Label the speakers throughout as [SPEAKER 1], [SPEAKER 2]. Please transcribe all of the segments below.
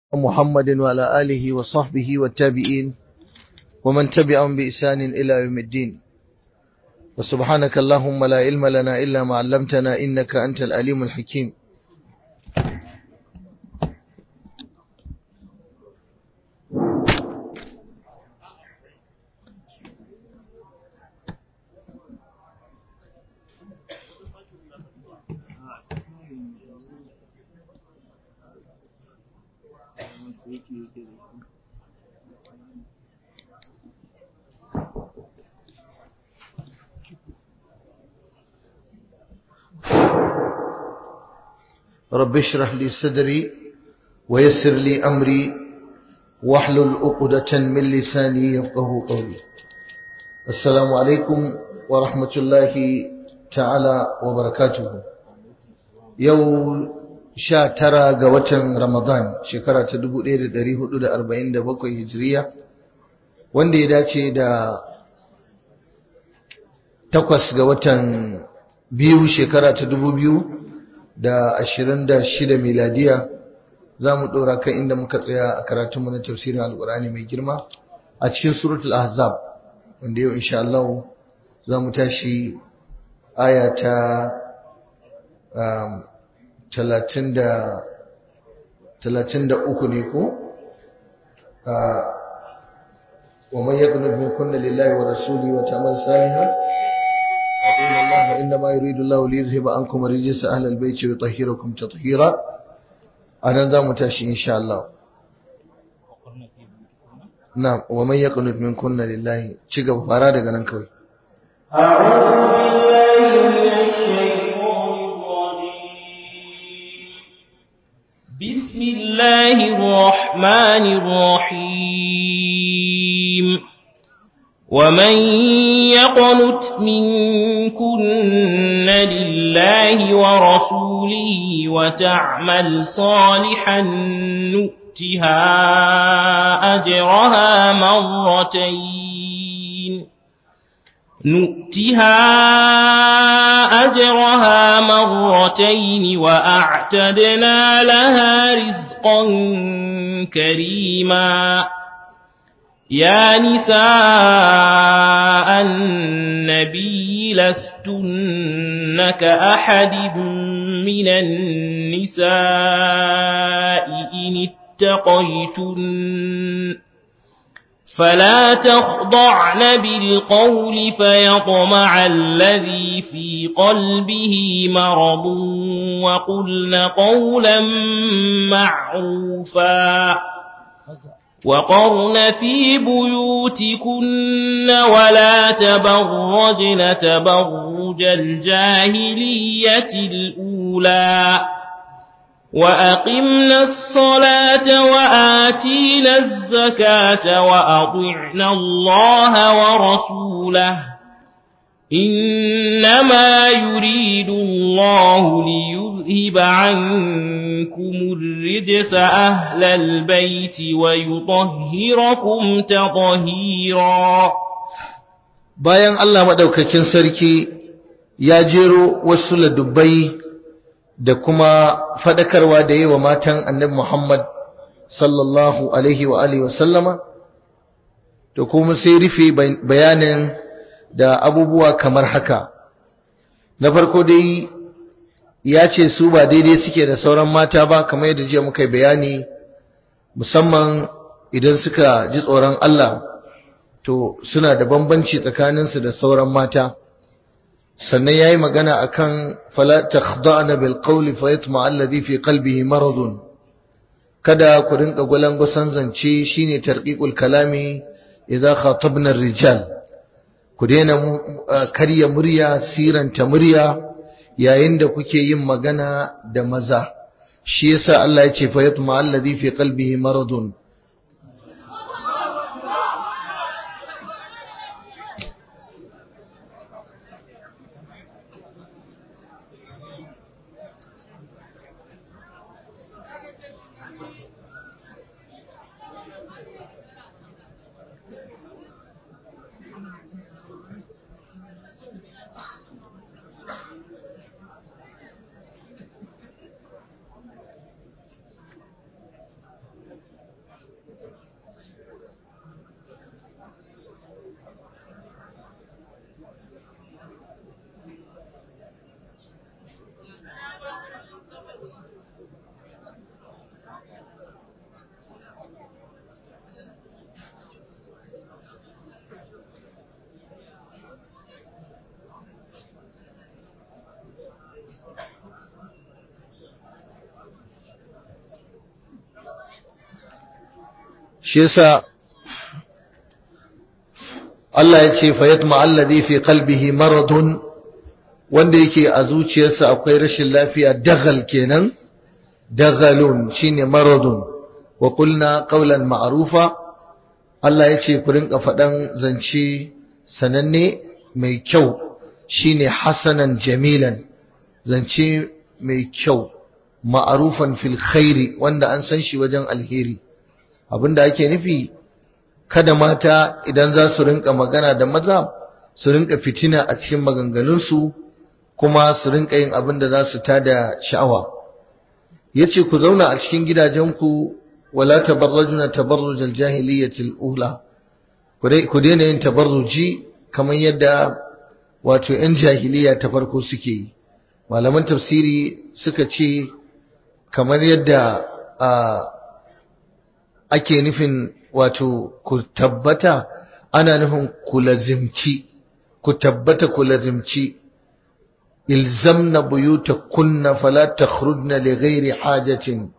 [SPEAKER 1] محمد وعلى آله وصحبه والتابعين ومن تبعهم بإحسان إلى يوم الدين وسبحانك اللهم لا علم لنا إلا ما علمتنا إنك أنت الأليم الحكيم رب اشرح لي صدري ويسر لي أمري واحلل عقدة من لساني يفقه قولي السلام عليكم ورحمة الله تعالى وبركاته يوم sha tara ga watan Ramadan shekara ta dubu ɗaya da ɗari hudu da arba'in da bakwai hijiriya wanda ya dace da takwas ga watan biyu shekara ta dubu biyu da ashirin da shida miladiya za mu ɗora kan inda muka tsaya a karatunmu na tafsirin alƙur'ani mai girma a cikin suratul ahzab wanda yau insha Allah za mu tashi aya ta talatin da uku ne ko wa man yaqnut min kunna lillahi wa rasuli wa ta'mal salihan inna allaha inna ma yuridu allahu li yuzhiba ankum rijsa ahli albayti wa yutahhirakum tatheera anan za mu tashi insha Allah na'am wa man yaqnut min kunna lillahi ci gaba fara daga nan kawai
[SPEAKER 2] a'udhu بسم الله الرحمن الرحيم ومن يقنت منكن لله ورسوله وتعمل صالحا نؤتها أجرها مرتين نؤتها أجرها مرتين وأعتدنا لها رزقا كريما يا نساء النبي لستن كأحد من النساء إن اتقيتن فلا تخضعن بالقول فيطمع الذي في قلبه مرض وقلن قولا معروفا وقرن في بيوتكن ولا تبرجن تبرج الجاهلية الأولى وأقمنا الصلاة وآتينا الزكاة وأطعنا الله ورسوله إنما يريد الله ليذهب عنكم الرجس أهل البيت ويطهركم تطهيرا
[SPEAKER 1] bayan Allah madaukakin sarki ya jero wasu ladubbai da kuma fadakarwa da yi wa matan annabi Muhammad sallallahu alaihi wa alihi wasallama to kuma sai rufe bayanin da abubuwa kamar haka na farko dai ya ce su ba daidai suke da sauran mata ba kamar yadda jiya muka bayani musamman idan suka ji tsoron Allah to suna da bambanci tsakaninsu da sauran mata sannan yayi magana akan fala takhda'na bil qawli fayatma alladhi fi qalbihi maradun kada ku rinka gusan zance shine tarqiqul kalami idza khatabna rijal ku daina karya murya siranta murya yayin da kuke yin magana da maza shi yasa Allah ya ce fayatma alladhi fi qalbihi maradun shi yasa Allah ya ce fayatma alladhi fi qalbihi maradun wanda yake a zuciyarsa akwai rashin lafiya dagal kenan dagalun shine maradun wa qulna qawlan ma'rufa Allah ya ce ku rinka faɗan zance sananne mai kyau shine hasanan jamilan zance mai kyau ma'arufan fil khairi wanda an san shi wajen alheri abinda ake nufi kada mata idan za su rinka magana da maza su rinka fitina a cikin maganganunsu kuma su rinka yin abin da za su tada sha'awa yace ku zauna a cikin gidajenku wala tabarrajuna tabarruj aljahiliyyati alula ku daina yin tabarruji kamar yadda wato yan jahiliya ta farko suke yi malaman tafsiri suka ce kamar yadda ake nufin wato ku tabbata ana nufin ku lazimci ku tabbata ku lazimci ilzamna buyutakunna fala takhrujna li ghairi hajatin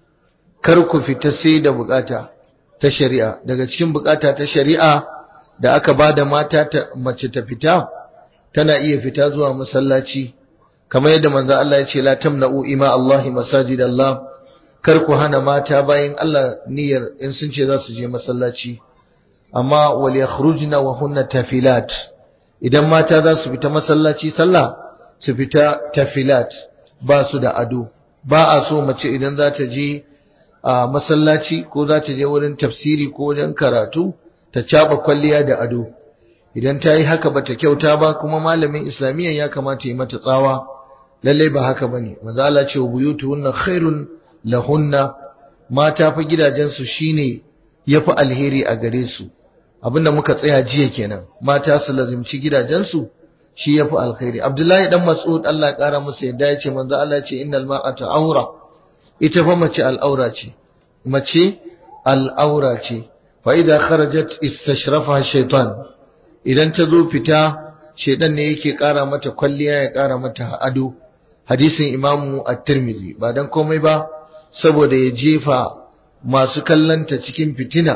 [SPEAKER 1] kar ku fita sai da bukata ta shari'a daga cikin bukata ta shari'a da aka bada mata ta mace ta fita tana iya fita zuwa masallaci kamar yadda manzo Allah ya ce la tamna'u ima Allah masajid Allah kar ku hana mata bayan Allah niyyar in sun ce za su je masallaci amma wal yakhrujna wa hunna tafilat idan mata za su fita masallaci sallah su fita tafilat ba su da ado ba a so mace idan za ta je a masallaci ko za ta je wurin tafsiri ko wajen karatu ta caba kwalliya da ado idan ta yi haka bata kyauta ba kuma malamin islamiyya ya kamata yi mata tsawa lallai ba haka bane manzo Allah ce buyutuhunna khairun lahunna mata fa gidajensu shine yafi alheri a gare su abinda muka tsaya jiya kenan mata su lazimci gidajensu shi yafi alheri Abdullahi dan Mas'ud Allah ya kara masa yadda ya ce manzo Allah ya ce innal mar'ata aura ita fa mace al'aura ce mace al'aura ce fa idza kharajat istashrafa shaytan idan ta zo fita shedan ne yake kara mata kwalliya ya kara mata ado hadisin imamu at-tirmidhi ba dan komai ba saboda ya jefa masu kallanta cikin fitina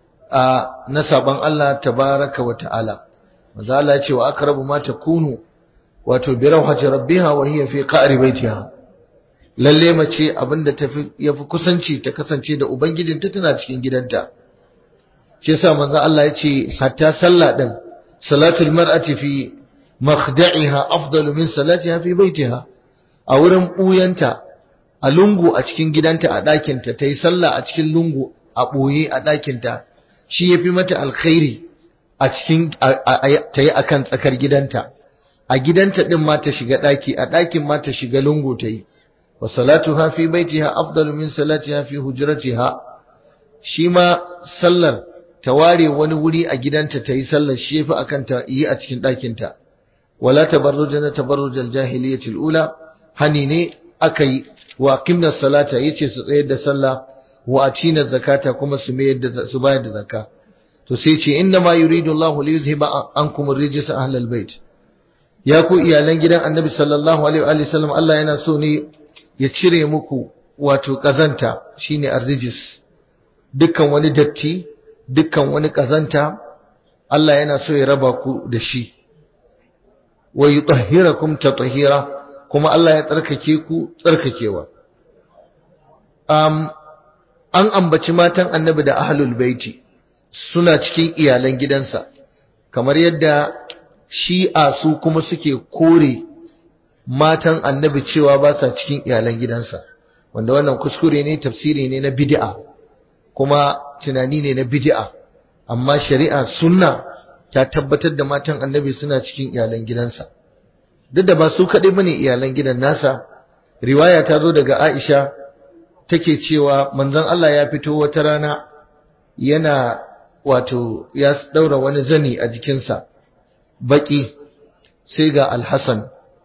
[SPEAKER 1] a na saban Allah tabaraka wa ta'ala manzo Allah ya ce wa aqrabu ma takunu wato bi rawhati rabbiha wa hiya fi qa'ri baitiha lalle mace abinda tafi yafi kusanci ta kasance da ubangijinta tana cikin gidanta shi yasa manzo Allah ya ce hatta sallah din salatul mar'ati fi makhda'iha afdalu min salatiha fi baitiha a wurin ɓuyanta a lungu a cikin gidanta a ɗakinta ta yi sallah a cikin lungu a ɓoye a ɗakinta shi ya fi mata alkhairi a cikin ta yi a kan tsakar gidanta a gidanta ɗin ma ta shiga ɗaki a ɗakin ma ta shiga lungu ta yi wa salatu ha fi baitiha afdalu min salatiha fi hujratiha shi ma sallar ta ware wani wuri a gidanta ta yi sallar shi ya fi akan ta yi a cikin ɗakinta wala tabarrujana tabarrujal jahiliyatil ula hani ne aka yi wa qimna salata yace su tsayar da sallah wa atina zakata kuma su mayar da su bayar da zakka to sai ce inna ma yuridu Allah li yuzhiba ankum ar-rijsa ahlal bait ya ku iyalan gidan Annabi sallallahu alaihi wa sallam Allah yana so ne ya cire muku wato kazanta shine ar-rijs dukkan wani datti dukkan wani kazanta Allah yana so ya raba ku da shi wa yutahhirakum tatahira kuma Allah ya tsarkake ku tsarkakewa um, an ambaci matan annabi da ahlul baiti suna cikin iyalan gidansa kamar yadda shi'a su kuma suke kore matan annabi cewa ba sa cikin iyalan gidansa wanda wannan kuskure ne tafsiri ne na bid'a kuma tunani ne na bid'a amma shari'a sunna ta tabbatar da matan annabi suna cikin iyalan gidansa duk da ba su kaɗai bane iyalan gidan nasa riwaya ta zo daga Aisha take cewa manzon Allah ya fito wata rana yana wato ya daura wani zani a jikinsa baki sai ga Al-Hasan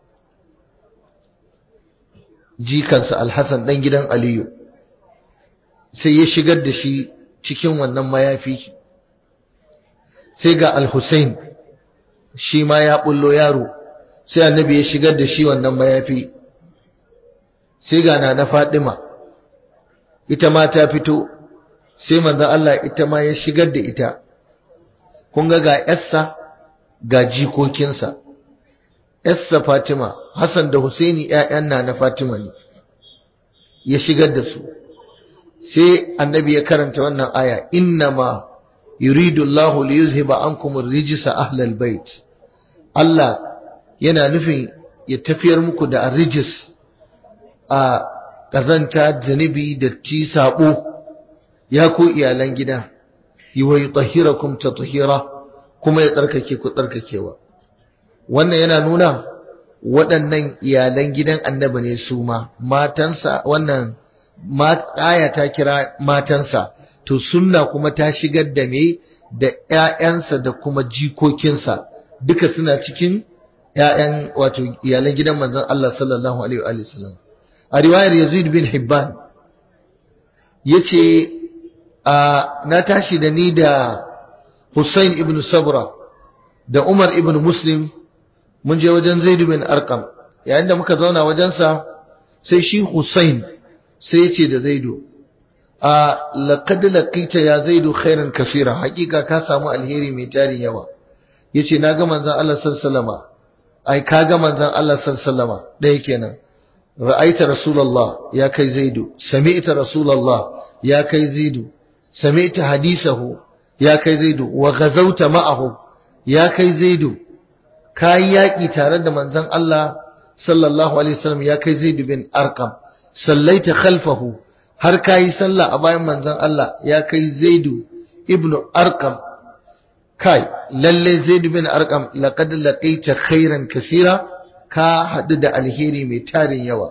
[SPEAKER 1] jikansa Al-Hasan dan gidan Aliyu sai ya shigar da shi cikin wannan mayafi sai ga Al-Husain shi ma ya bullo yaro sai annabi ya shigar da shi wannan mayafi sai ga na na Fadima ita ma ta fito sai manzon Allah ita ma ya shigar da ita kun ga ga yarsa ga jikokinsa yarsa Fatima Hassan da Husaini ƴaƴan na na Fatima ne ya shigar da su sai annabi ya karanta wannan aya innama yuridu Allahu li yuzhiba ankum ar-rijsa ahlal bait Allah yana nufin ya tafiyar muku da ar-rijs a kazanta zanibi da ti sabo ya ku iyalan gida wa yutahhirakum tatheera kuma ya tsarkake ku tsarkakewa wannan yana nuna waɗannan iyalan gidan annabi ne su ma matansa wannan aya ta kira matansa to sunna kuma ta shigar da me da ƴaƴansa da kuma jikokinsa duka suna cikin ƴaƴan wato iyalan gidan manzon Allah sallallahu alaihi wa sallam a riwayar Yazid bin Hibban yace na tashi da ni da Hussein ibn Sabra da Umar ibn Muslim mun je wajen Zaid bin Arqam yayin da muka zauna wajensa sai shi Hussein sai ya ce da Zaidu a laqad laqita ya Zaidu khairan kaseera hakika ka samu alheri mai tarin yawa yace naga manzon Allah sallallahu alaihi ai kaga manzon Allah sallallahu alaihi dai kenan ra'aita rasulullah ya kai Zaidu sami'ta rasulullah ya kai Zaidu sami'ta hadisahu ya kai Zaidu wa ghazawta ma'ahu ya kai Zaidu kai yaki tare da manzon Allah sallallahu alaihi wasallam ya kai Zaid bin Arqam sallaita khalfahu har kai sallah a bayan manzon Allah ya kai Zaid ibn Arqam kai lalle Zaid bin Arqam laqad laqaita khairan kaseera ka hadu da alheri mai tarin yawa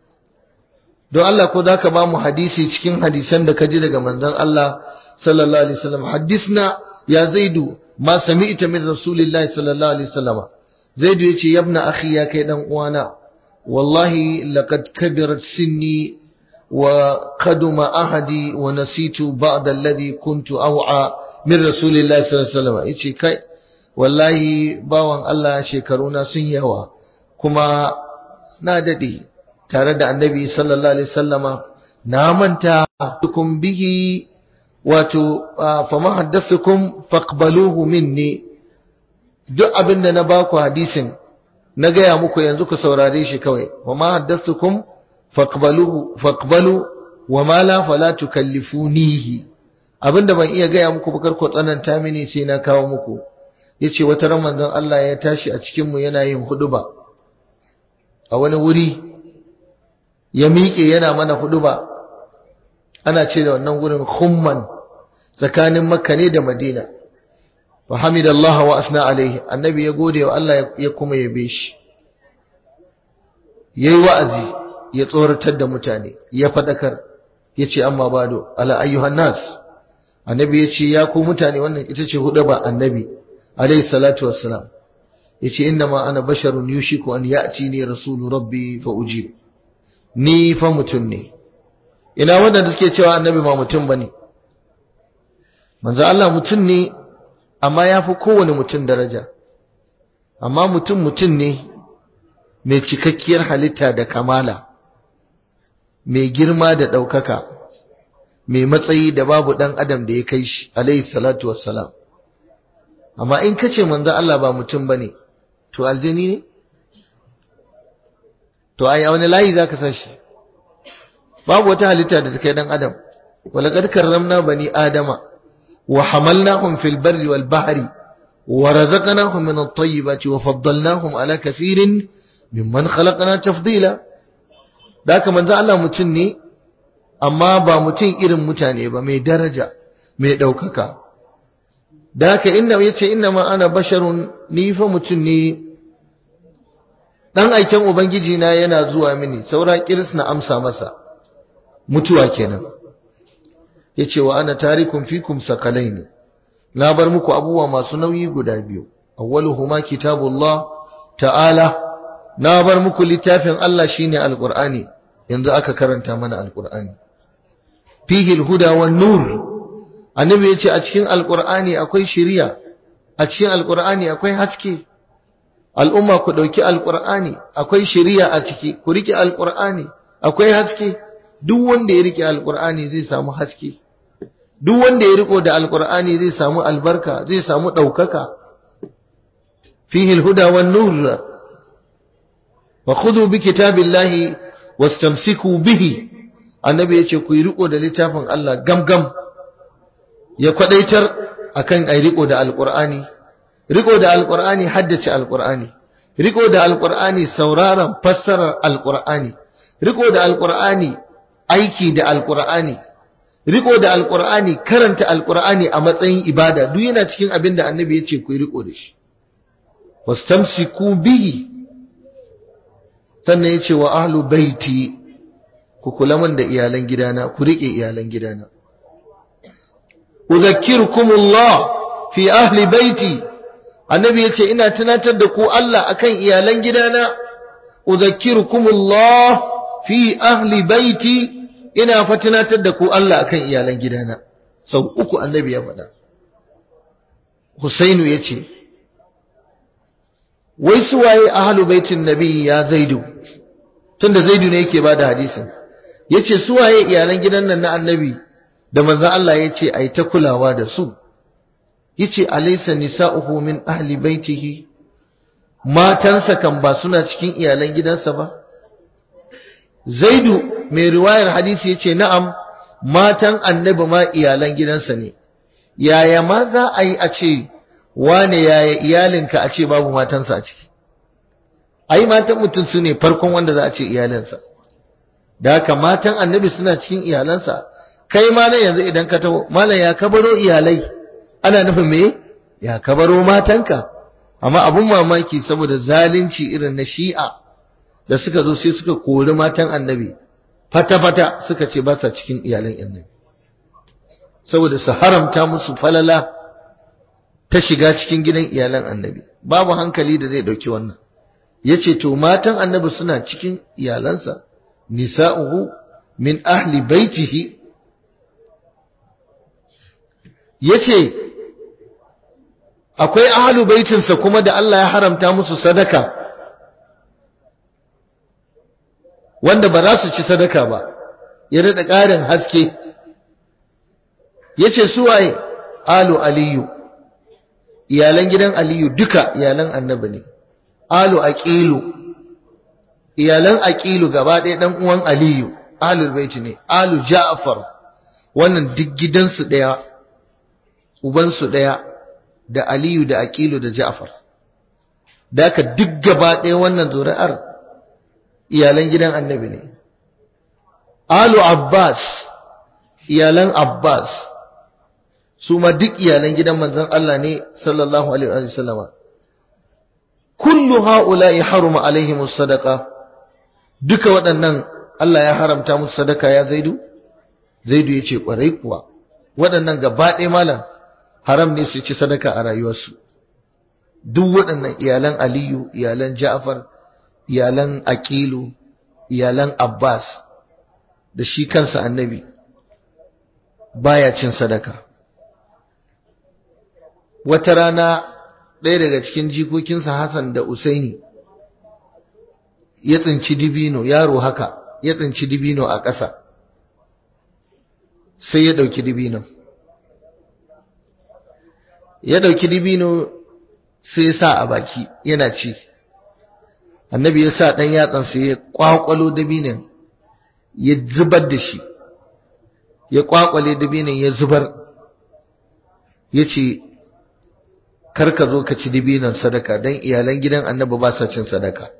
[SPEAKER 1] don Allah ko zaka ba mu hadisi cikin hadisan da ka ji daga manzon Allah sallallahu alaihi wasallam hadisna ya Zaidu ma sami'ta min rasulillahi sallallahu alaihi wasallam zaidu yace yabna akhi ya kai dan uwana wallahi laqad kabirat sinni wa qaduma ahadi wa nasitu ba'd alladhi kuntu aw'a min rasulillahi sallallahu alaihi wasallam yace kai wallahi bawan Allah shekaruna sun yawa kuma na dade tare da annabi sallallahu alaihi wasallama na manta tukum bihi wato fama haddathukum faqbaluhu minni duk abin da na baku hadisin na gaya muku yanzu ku saurare shi kawai wa ma haddathukum faqbaluhu faqbalu wa ma la fala tukallifunihi abinda ban iya gaya muku bakar ku tsananta mini sai na kawo muku yace wata ran manzon Allah ya tashi a cikin mu yana yin huduba a wani wuri ya miƙe yana mana huduba ana ce da wannan gurin khumman tsakanin makka ne da madina wa hamidallah wa asna alaihi annabi ya gode wa Allah ya kuma yabe shi yayi wa'azi ya tsoratar da mutane ya fadakar yace amma bado ala ayyuhan nas annabi yace ya ku mutane wannan ita ce ba annabi alaihi salatu wassalam yace innama ana basharun yushiku an ya'tini rasulu rabbi fa ujib ni fa mutun ne ina wanda suke cewa annabi ma mutum bane manzo Allah mutum ne amma ya fi kowane mutum daraja amma mutum mutum ne mai cikakkiyar halitta da kamala mai girma da ɗaukaka mai matsayi da babu ɗan adam da ya kai shi alaihi salatu wassalam amma in ka ce manzo Allah ba mutum ba ne to aljini ne to ai a wani layi za ka sa shi babu wata halitta da ta kai ɗan adam walaqad karramna bani adama وحملناهم في البر والبحر ورزقناهم من الطيبات وفضلناهم على كثير ممن خلقنا تفضيلا ذاك من ذا الله متن ne amma ba mutum irin mutane ba mai daraja mai daukaka daka inna yace inna ma ana basharun ni fa mutum ne dan aiken ubangiji na yana zuwa mini saura kiris na amsa masa mutuwa kenan yace wa ana tarikum fikum sakalaini na bar muku abubuwa masu nauyi guda biyu awwaluhuma kitabullah ta'ala na bar muku littafin Allah shine alqur'ani yanzu aka karanta mana alqur'ani fihi alhuda wan nur annabi yace a cikin alqur'ani akwai shiriya a cikin alqur'ani akwai haske al'umma ku dauki alqur'ani akwai shiriya a ciki ku rike alqur'ani akwai haske duk wanda ya rike alqur'ani zai samu haske duk wanda ya riko da alqur'ani zai samu albarka zai samu daukaka fihi alhuda wan nur wa khudhu bi kitabillahi wastamsiku bihi annabi yace ku yi riko da littafin Allah gamgam ya kwadaitar akan ai riko da alqur'ani riko da alqur'ani haddace alqur'ani riko da alqur'ani sauraron fassarar alqur'ani riko da alqur'ani aiki da alqur'ani riko da alqur'ani karanta alqur'ani a matsayin ibada duk yana cikin abin da annabi yace ku yi riko da shi wastamsiku bihi sannan yace wa ahlu baiti ku kula man da iyalan gidana ku rike iyalan gidana udhakkirukumullah fi ahli baiti annabi yace ina tunatar da ku Allah akan iyalan gidana udhakkirukumullah fi ahli baiti ina fa tunatar da ku Allah akan iyalan gidana sau uku annabi ya faɗa Husainu yace wai su waye ahlu baitin nabi ya zaidu tunda zaidu ne yake bada hadisin yace su waye iyalan gidan nan na annabi da manzo Allah yace ai ta kulawa da su yace alaysa nisa'uhu min ahli baitihi matansa kan ba suna cikin iyalan gidansa ba zaidu mai riwayar hadisi yace na'am matan annabi ma iyalan gidansa ne yaya ma za a yi a ce wane yaya iyalinka a ce babu matansa a ciki ai matan mutum su ne farkon wanda za a ce iyalinsa da haka matan annabi suna cikin iyalansa kai malam yanzu idan ka taho malam ya kabaro iyalai ana nufin me ya kabaro matanka amma abun mamaki saboda zalunci irin na shi'a da suka zo sai suka kori matan annabi fata-fata suka ce ba sa cikin iyalan annabi saboda su haramta musu falala ta shiga cikin gidan iyalan annabi babu hankali da zai dauki wannan yace to matan annabi suna cikin iyalansa nisa'uhu min ahli baitihi yace akwai ahlu baitinsa kuma da Allah ya haramta musu sadaka wanda ba za su ci sadaka ba ya daɗa ƙarin haske yace su waye alu aliyu iyalan gidan aliyu duka iyalan annabi ne alu aqilu iyalan aqilu gaba ɗaya dan uwan aliyu ahlul baiti ne alu ja'far wannan duk gidansu ɗaya ubansu ɗaya da aliyu da aqilu da ja'far da ka duk gaba ɗaya wannan zuri'ar iyalan gidan annabi ne alu abbas iyalan abbas su ma duk iyalan gidan manzon Allah ne sallallahu alaihi wa sallama kullu haula'i haruma alaihimus sadaqa duka waɗannan Allah ya haramta musu sadaka ya zaidu zaidu yace kwarai kuwa waɗannan gaba ɗaya malam haram ne su ci sadaka a rayuwarsu duk waɗannan iyalan Aliyu iyalan Ja'far iyalan Aqilu iyalan Abbas da shi kansa annabi baya cin sadaka wata rana ɗaya daga cikin jikokinsa Hassan da Usaini ya tsinci dibino yaro haka ya tsinci dibino a ƙasa sai ya ɗauki dibino ya ɗauki dibino sai ya sa a baki yana ci annabi ya sa ɗan yatsansa ya ƙwaƙwalo dabinin ya zubar da shi ya ƙwaƙwale dabinin ya zubar ya ce karka zo ka ci dibinan sadaka don iyalan gidan annabi ba sa cin sadaka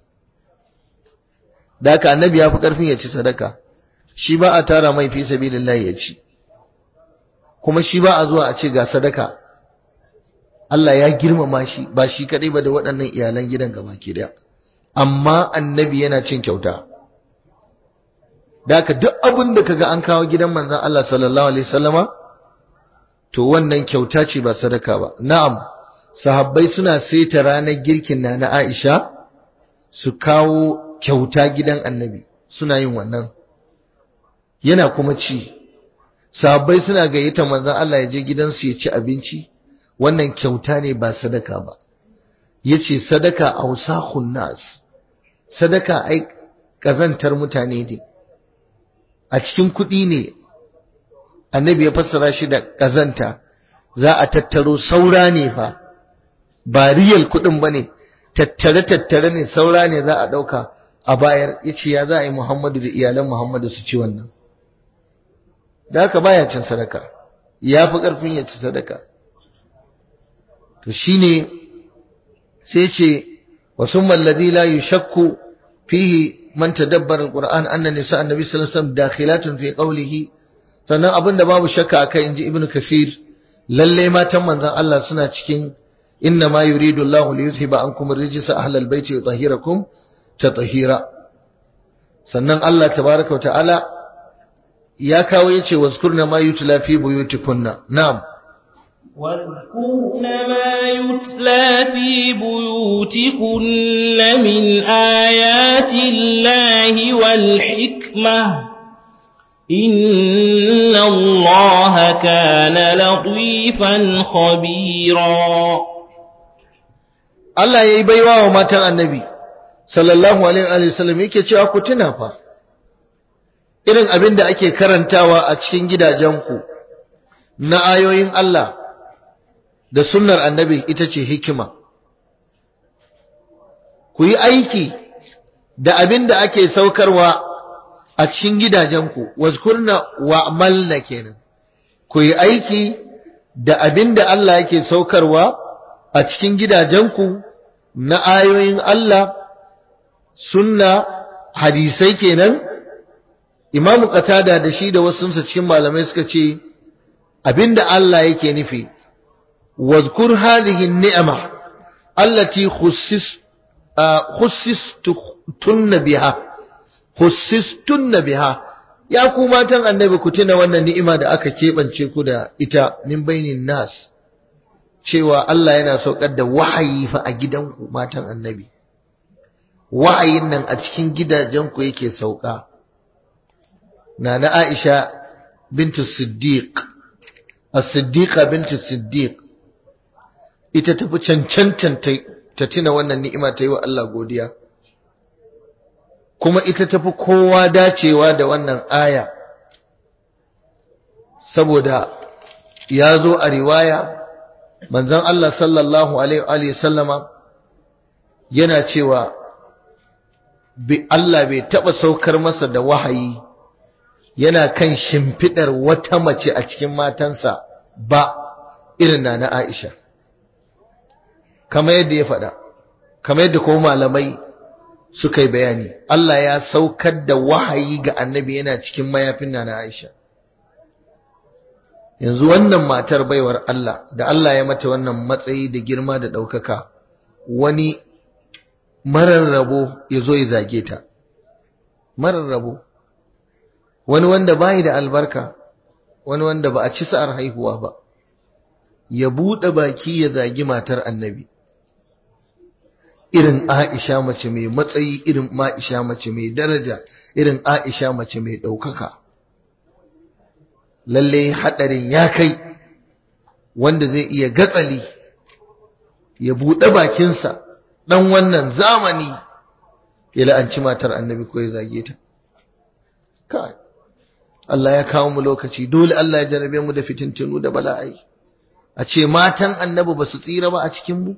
[SPEAKER 1] da haka annabi ya fi ƙarfin ya ci sadaka shi ba a tara mai fi sabilillahi ya ci kuma shi ba a zuwa a ce ga sadaka Allah ya girmama shi ba shi kadai ba da waɗannan iyalan gidan gaba ke da amma annabi yana cin kyauta da haka duk abin da kaga an kawo gidan manzon Allah sallallahu alaihi wasallama to wannan kyauta ce ba sadaka ba na'am sahabbai suna saita ranar girkin na na Aisha su kawo kyauta gidan annabi suna yin wannan yana kuma ci sahabbai suna gayyata manzon Allah ya je gidansu ya ci abinci wannan kyauta ne ba sadaka ba yace sadaka ausakhun nas sadaka ai kazantar mutane ne a cikin kuɗi ne annabi ya fassara shi da kazanta za a tattaro saura ne fa ba riyal kudin bane tattare tattare ne saura ne za a dauka a bayar yace ya za a yi Muhammadu da iyalan Muhammadu su ci wannan da haka baya cin sadaka ya fi karfin ya ci sadaka to shine sai ce wa summa alladhi la yushakku fihi man tadabbara alquran anna nisa annabi sallallahu alaihi wasallam dakhilatun fi qawlihi sannan abinda babu shakka akai inji ibnu kasir lalle matan manzon Allah suna cikin inna ma yuridu Allahu li yuzhiba ankum ar-rijsa ahlal baiti wa yutahhirakum tatahira sannan Allah tabaaraka wa ta'ala ya kawo yace wazkurna ma yutla fi buyutikunna na'am
[SPEAKER 2] واذكرن ما يتلى في بيوتكن من آيات الله والحكمة إن الله كان لطيفا خبيرا
[SPEAKER 1] Allah ya yi baiwa wa matan annabi sallallahu alaihi wasallam yake cewa ku tuna fa irin abin da ake karantawa a cikin gidajenku na ayoyin Allah da sunnar annabi ita ce hikima ku yi aiki da abin da ake saukarwa a cikin gidajenku wazkurna wa amalna kenan ku yi aiki da abin da Allah yake saukarwa a cikin gidajenku na ayoyin Allah sunna hadisai kenan imamu qatada da shi da wasunsa cikin malamai suka ce abinda Allah yake nufi واذكر هذه النعمة التي خصص خصصتن بها خصصتن بها ya ku matan annabi ku tuna wannan ni'ima da aka keɓance ku da ita min bainin nas cewa Allah yana saukar da wahayi fa a gidanku matan annabi wahayin nan a cikin gidajenku yake sauka nana Aisha bintu Siddiq as-Siddiqa bintu Siddiq ita tafi cancantan ta tuna wannan ni'ima ta yi wa Allah godiya kuma ita tafi kowa dacewa da wannan aya saboda ya zo a riwaya manzon Allah sallallahu alaihi sallama yana cewa Allah bai taba saukar masa da wahayi yana kan shimfidar wata mace a cikin matansa ba irin na na Aisha kamar yadda ya faɗa kamar yadda kuma malamai suka yi bayani Allah ya saukar da wahayi ga annabi yana cikin mayafin na na Aisha yanzu wannan matar baiwar Allah da Allah ya mata wannan matsayi da girma da ɗaukaka wani marar rabo ya zo ya zage ta marar rabo wani wanda bai da albarka wani wanda ba a ci sa'ar haihuwa ba ya buɗe baki ya zagi matar annabi irin Aisha mace mai matsayi irin Aisha mace mai daraja irin Aisha mace mai ɗaukaka lalle haɗarin ya kai wanda zai iya gatsali ya buɗe bakinsa ɗan wannan zamani ya la'anci matar annabi ko ya zage ta kai Allah ya kawo mu lokaci dole Allah ya jarabe mu da fitintunu da bala'ai a ce matan annabi ba su tsira ba a cikin mu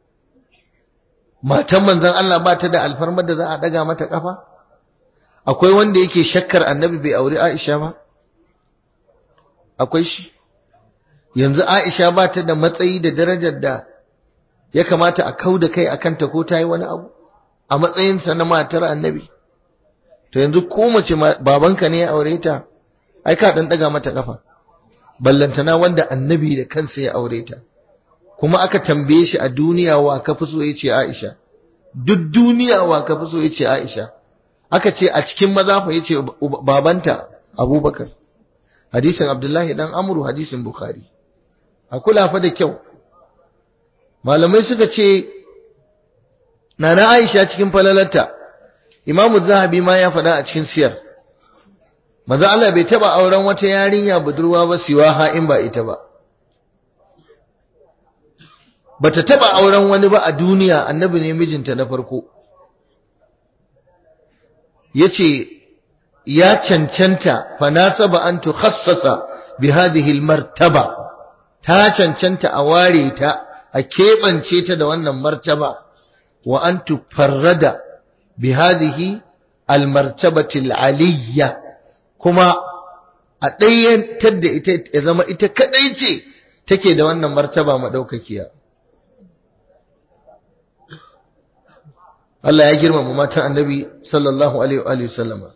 [SPEAKER 1] matan manzon Allah ba ta da alfarmar da za a daga mata kafa akwai wanda yake shakkar annabi bai auri Aisha ba akwai shi yanzu Aisha ba ta da matsayi da darajar da ya kamata a kau da kai akan ta ko ta yi wani abu a matsayinsa na matar annabi to yanzu ko mace babanka ne ya aure ta ai ka dan daga mata kafa ballantana wanda annabi da kansa ya aure ta kuma aka tambaye shi a duniya wa ka fi so yace Aisha duk duniya wa ka fi so yace Aisha aka ce a cikin maza fa yace babanta Abubakar hadisin Abdullahi dan Amru hadisin Bukhari a kula fa da kyau malamai suka ce nana Aisha cikin falalarta Imam Zahabi ma ya faɗa a cikin siyar manzo Allah bai taba auren wata yarinya budurwa ba siwa ha in ba ita ba bata taba auren wani ba a duniya annabi ne mijinta na farko yace ya cancanta fa nasaba an tukhassasa bi hadhihi almartaba ta cancanta a ware ta a keɓance ta da wannan martaba wa an tufarrada bi hadhihi almartabati aliyya kuma a ɗayyantar da ita ya zama ita kadai ce take da wannan martaba madaukakiya Allah ya girmama matan annabi sallallahu alaihi wa sallama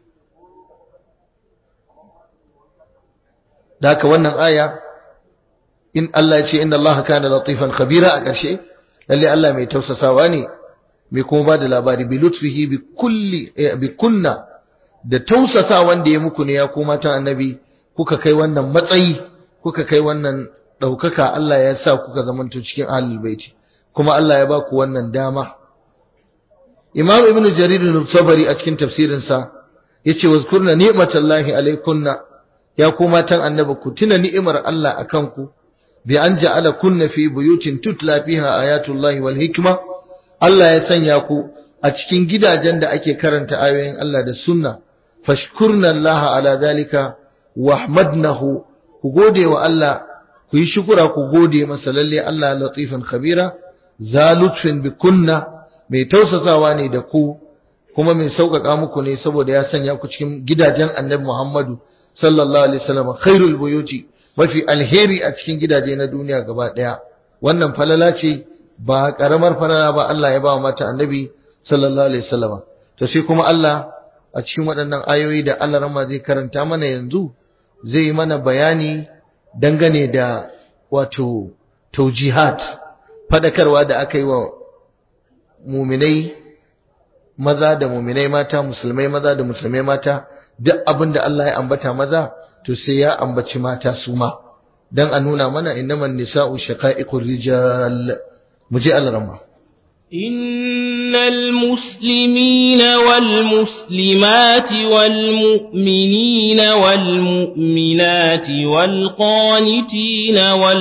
[SPEAKER 1] da haka wannan aya in Allah ya ce inna Allah kana latifan khabira a ƙarshe lalle Allah mai tausasawa ne mai kuma ba da labari bi lutfihi bi kulli bi kunna da tausasa wanda ya muku ne ya ko matan annabi kuka kai wannan matsayi kuka kai wannan ɗaukaka Allah ya sa kuka zamanto cikin ahlul baiti kuma Allah ya ba ku wannan dama Imam Ibn Jarir al-Sabari a cikin tafsirinsa yace wazkurna ni'matallahi alaykunna ya ku matan annabi ku tuna ni'imar Allah akan ku bi an ja'ala kunna fi buyutin tutla fiha ayatullahi wal hikma Allah ya sanya ku a cikin gidajen da ake karanta ayoyin Allah da sunna fashkurna Allah ala zalika wahmadnahu ku gode wa Allah ku yi shukura ku gode masa lalle Allah latifan khabira za lutfin bi kunna mai tausasawa ne da ku kuma mai sauƙaƙa muku ne saboda ya sanya ku cikin gidajen annabi Muhammadu sallallahu alaihi wasallam khairul buyuti mafi alheri a cikin gidaje na duniya gaba daya wannan falala ce ba karamar falala ba Allah ya ba wa mata annabi sallallahu alaihi wasallam to sai kuma Allah a cikin waɗannan ayoyi da Allah rama zai karanta mana yanzu zai mana bayani dangane da wato taujihat fadakarwa da aka yi wa muminai maza da muminai mata musulmai maza da musulmai mata duk abin da Allah ya ambata maza to sai ya ambaci mata su ma dan a nuna mana innaman nisa'u shaqa'iqur rijal muje al-rama
[SPEAKER 2] إن المسلمين والمسلمات والمؤمنين والمؤمنات والقانتين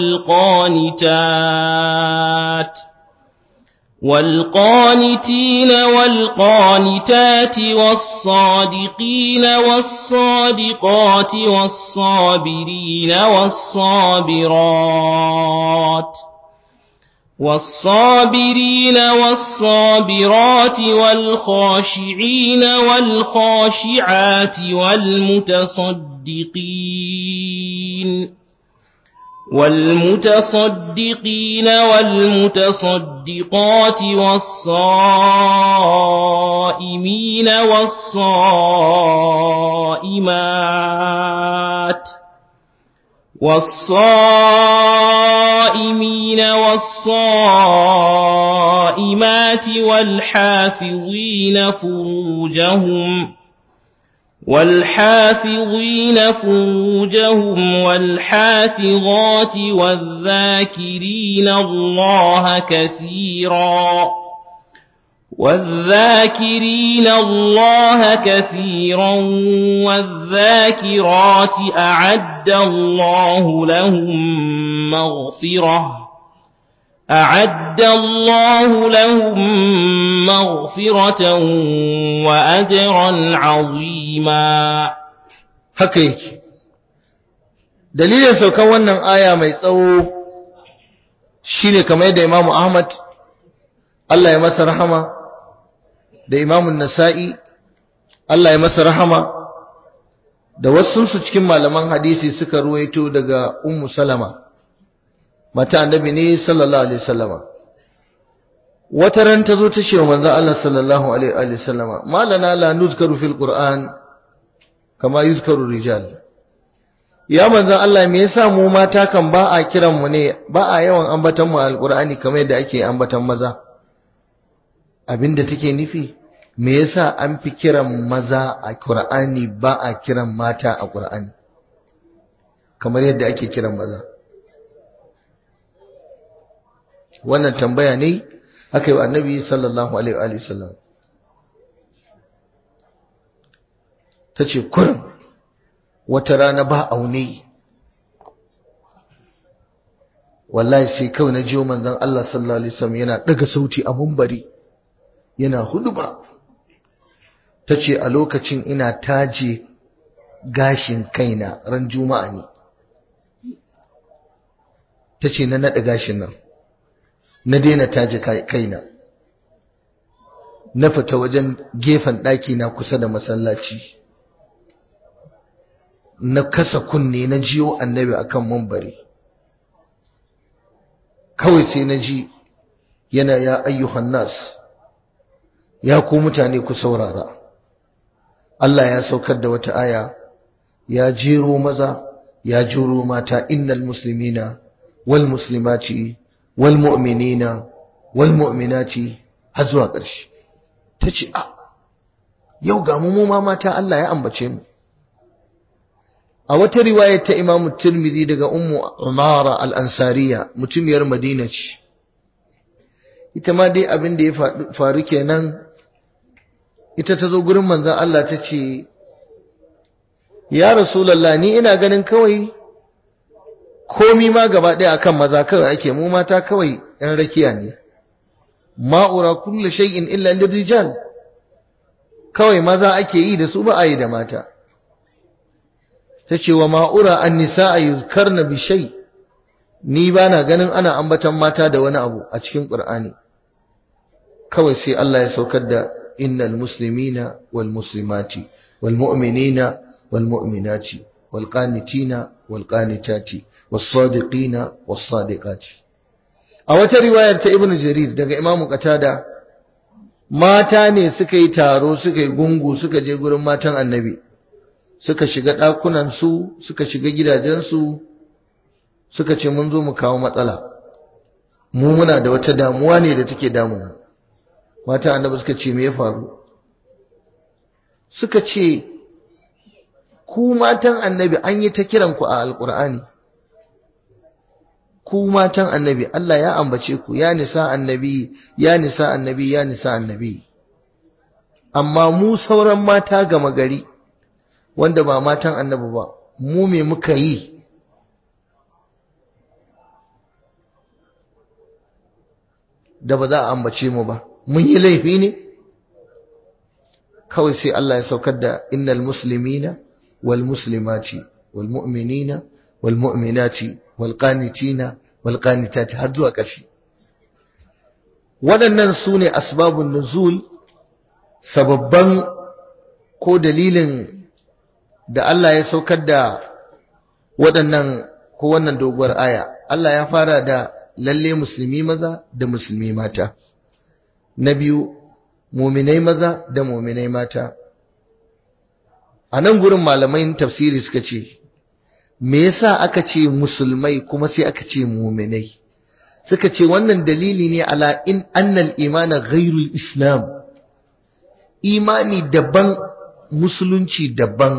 [SPEAKER 2] والقانتات والقانتين والقانتات والصادقين والصادقات والصابرين والصابرات والصابرين والصابرات والخاشعين والخاشعات والمتصدقين والمتصدقين والمتصدقات والصائمين والصائمات والصائمين والصائمات والحافظين فروجهم والحافظين فروجهم والحافظات والذاكرين الله كثيرا والذاكرين الله كثيرا والذاكرات أعد الله لهم مغفرة أعد الله لهم مغفرة وأجرا عظيما
[SPEAKER 1] haka yake dalilin saukan wannan aya mai tsawo shine kamar yadda Imam Ahmad Allah ya masa rahama da Imam Nasa'i Allah ya masa rahama da wasu su cikin malaman hadisi suka ruwaito daga Ummu Salama mata annabi ne sallallahu alaihi wasallama wata ran ta zo ta ce wa manzo Allah sallallahu alaihi wasallama malana la nuzkaru fil qur'an kama yuzkaru rijal ya manzo Allah me yasa mu mata kan ba a kiran mu ne ba a yawan ambatan mu alqur'ani kamar yadda ake ambatan maza abinda take nufi me yasa an fi kiran maza a qur'ani ba a kiran mata a qur'ani kamar yadda ake kiran maza wannan tambaya ne aka yi wa annabi sallallahu alaihi wa sallam ta ce kurin wata rana ba aune wallahi sai kawai na jiyo manzon Allah sallallahu alaihi wasallam yana daga sauti a mumbari yana huduba ta ce a lokacin ina taje gashin kaina ran juma'a ne ta ce na naɗa gashin nan na daina taji kaina na fita wajen gefen ɗaki na kusa da masallaci na kasa kunne na jiyo annabi akan mambari kawai sai na ji yana ya ayyuhan nas ya ku mutane ku saurara Allah ya saukar da wata aya ya jero maza ya jero mata innal muslimina wal muslimati wal mu'minina wal mu'minati har zuwa ƙarshe tace a yau ga mu ma mata Allah ya ambace mu a wata riwayar ta Imam Tirmidhi daga Ummu Umara al-Ansariya mutumiyar Madina ce ita ma dai abin da ya faru kenan ita ta zo gurin manzon Allah ta ce ya Rasulullah ni ina ganin kawai komi ma gaba ɗaya akan maza kawai ake mu mata kawai ɗan rakiya ne ma'ura kullu shay'in illa lirijal kawai maza ake yi da su ba a yi da mata ta ce wa ma'ura an nisa a yuzkarna bi shay ni ba na ganin ana ambatan mata da wani abu a cikin ƙur'ani kawai sai Allah ya saukar da innal muslimina wal muslimati wal mu'minina wal mu'minati wal qanitina wal qanitati was sadiqina was sadiqati a wata riwayar ta ibnu jarir daga imamu qatada mata ne suka yi taro suka yi gungu suka je gurin matan annabi suka shiga ɗakunansu suka shiga gidajensu suka ce mun zo mu kawo matsala mu muna da wata damuwa ne da take damu mata annabi suka ce me ya faru suka ce ku matan annabi an yi ta kiran ku a alkur'ani ku matan annabi Allah ya ambace ku ya nisa annabi ya nisa annabi ya nisa annabi amma mu sauran mata gama gari wanda ba matan annabi ba mu me muka yi da ba za a ambace mu ba mun yi laifi ne kawai sai Allah ya saukar da innal muslimina wal muslimati wal mu'minina wal mu'minati wal qanitina wal qanitati har zuwa ƙarshe waɗannan su ne asbabun nuzul sababban ko dalilin da Allah ya saukar da waɗannan ko wannan doguwar aya Allah ya fara da lalle musulmi maza da musulmi mata na biyu muminai maza da muminai mata a nan gurin malamai tafsiri suka ce me yasa aka ce musulmai kuma sai aka ce muminai suka ce wannan dalili ne ala in annal imana ghairul islam imani daban musulunci daban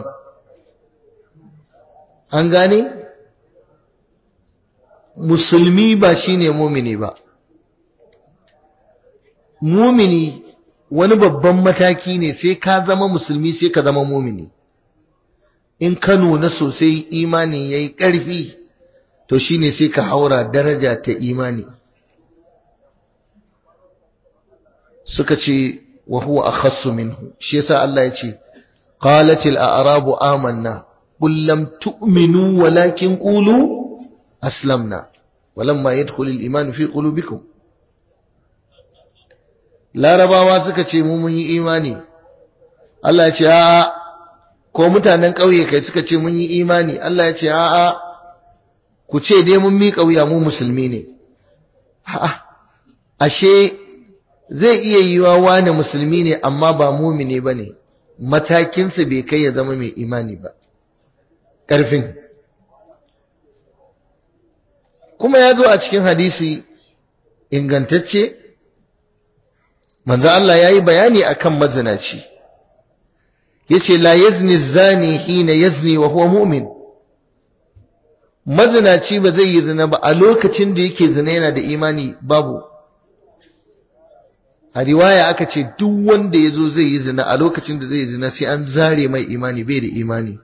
[SPEAKER 1] an gane musulmi ba shine mumini ba mumini wani babban mataki ne sai ka zama musulmi sai ka zama mumini in ka nuna sosai imani yayi ƙarfi to shine sai ka haura daraja ta imani suka ce wa huwa akhassu minhu shi yasa Allah ya ce qalatil a'rabu amanna qul lam tu'minu walakin qulu aslamna walamma yadkhul al-iman fi qulubikum larabawa suka ce mu mun yi imani Allah ya ce a'a ko mutanen ƙauye kai suka ce mun yi imani Allah ya ce a'a ku ce dai mun miƙa wuya mu musulmi ne a'a ashe zai iya yiwa wani musulmi ne amma ba mumini bane matakinsa bai kai ya zama mai imani ba ƙarfin kuma ya zo a cikin hadisi ingantacce manzo Allah yayi bayani akan mazinaci yace la yazni zani hina yazni wa huwa mu'min mazinaci ba zai yi zina ba a lokacin da yake zina yana da imani babu a riwaya aka ce duk wanda ya zo zai yi zina a lokacin da zai yi zina sai an zare mai imani bai da imani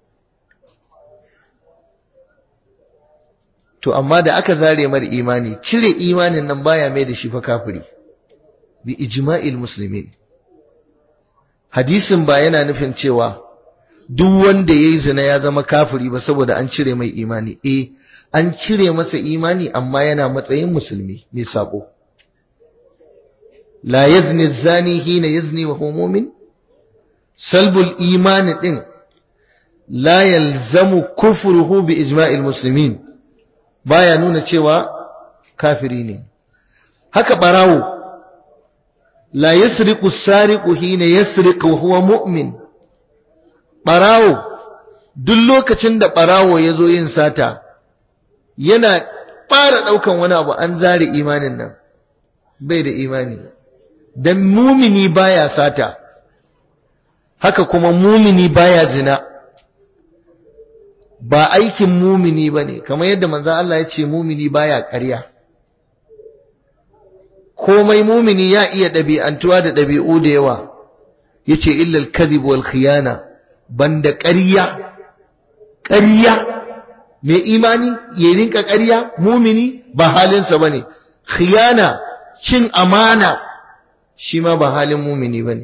[SPEAKER 1] to amma da aka zare mar imani cire imanin nan baya mai da shi fa kafiri bi ijma'il muslimin hadisin ba yana nufin cewa duk wanda ya yi zina ya zama kafiri ba saboda an cire mai imani eh an cire masa imani amma yana matsayin musulmi mai sabo la yazni zani hina yazni wa huwa mu'min salbul imani din la yalzamu kufruhu bi ijma'il muslimin baya nuna cewa kafiri ne haka barawo la yasriqu sariqu hina yasriqu wa huwa mu'min barawo duk lokacin da barawo ya zo yin sata yana fara daukan wani abu an zare imanin nan bai da imani dan mumini baya sata haka kuma mumini baya zina ba aikin mumini bane kamar yadda manzo Allah ya ce mumini baya ƙarya komai mumini ya iya ɗabi'antuwa da ɗabi'u da yawa yace illal kadhib wal khiyana banda ƙarya ƙarya mai imani ya rinka ƙarya mumini ba halinsa bane khiyana cin amana shi ma ba halin mumini bane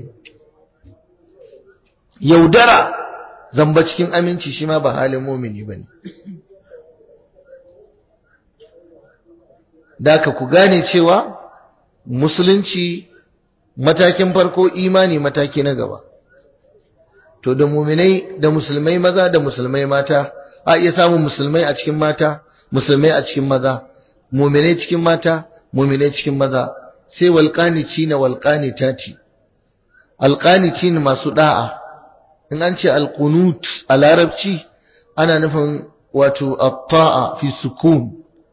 [SPEAKER 1] yaudara zamba cikin aminci shi ma ba halin mumini bane da ka ku gane cewa musulunci matakin farko imani mataki na gaba to da muminai da musulmai maza da musulmai mata a iya samun musulmai a cikin mata musulmai a cikin maza muminai cikin mata muminai cikin maza sai walqanici na walqanitati alqanici masu da'a in an ce alqunut a larabci ana nufin wato at-ta'a fi sukun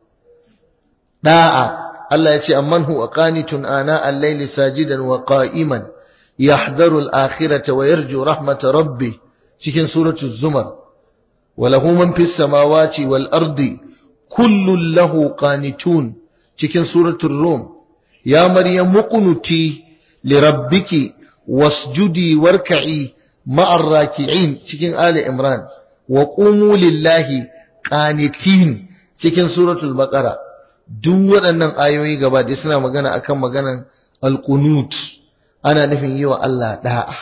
[SPEAKER 1] da'a Allah ya ce amman huwa qanitun ana al-layli sajidan wa qa'iman yahdharu al-akhirata wa yarju rahmata rabbi cikin suratu zumar wa lahu man fis samawati wal ardi kullun lahu qanitun cikin suratu rum ya maryam muqnuti li rabbiki wasjudi warka'i ma'ar raki'in cikin ali imran wa qumu lillahi qanitin cikin suratul baqara duk waɗannan ayoyi gaba da suna magana akan maganan alqunut ana nufin yi wa Allah da'a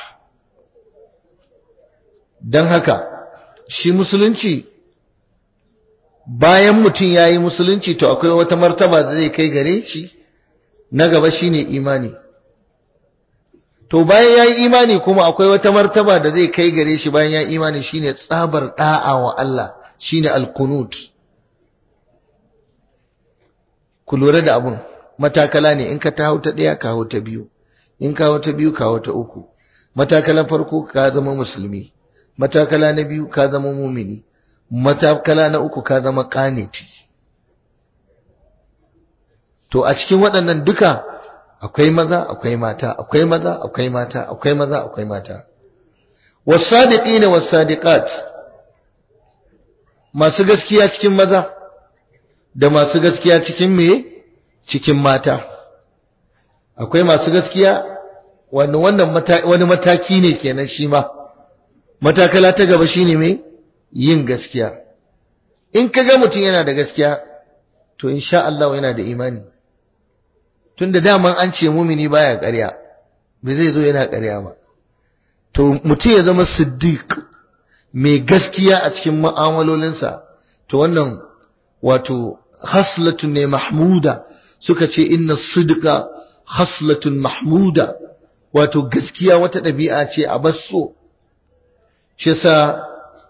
[SPEAKER 1] don haka shi musulunci bayan mutum ya yi musulunci to akwai wata martaba da zai kai gare shi na gaba shine imani to bayan ya yi imani kuma akwai wata martaba da zai kai gare shi bayan ya yi imani shine tsabar da'a wa Allah shine alqunut ku lura da abun matakala ne in ka ta hau ta ɗaya ka hau ta biyu in ka hau ta biyu ka hau ta uku matakalan farko ka zama musulmi matakala na biyu ka zama mumini matakala na uku ka zama kaniti to a cikin waɗannan duka akwai maza akwai mata akwai maza akwai mata akwai maza akwai mata wasadiqina wasadiqat masu gaskiya cikin maza da masu gaskiya cikin me cikin mata akwai masu gaskiya wannan wannan wani mataki ne kenan shi ma matakala ta gaba shine me yin gaskiya in kaga mutum yana da gaskiya to insha Allah yana da imani tunda daman an ce mumini baya ƙarya bai zai zo yana ƙarya ba to mutum ya zama siddiq mai gaskiya a cikin mu'amalolinsa to wannan wato haslatun ne mahmuda suka ce inna sidqa haslatun mahmuda wato gaskiya wata ɗabi'a ce a basso shi yasa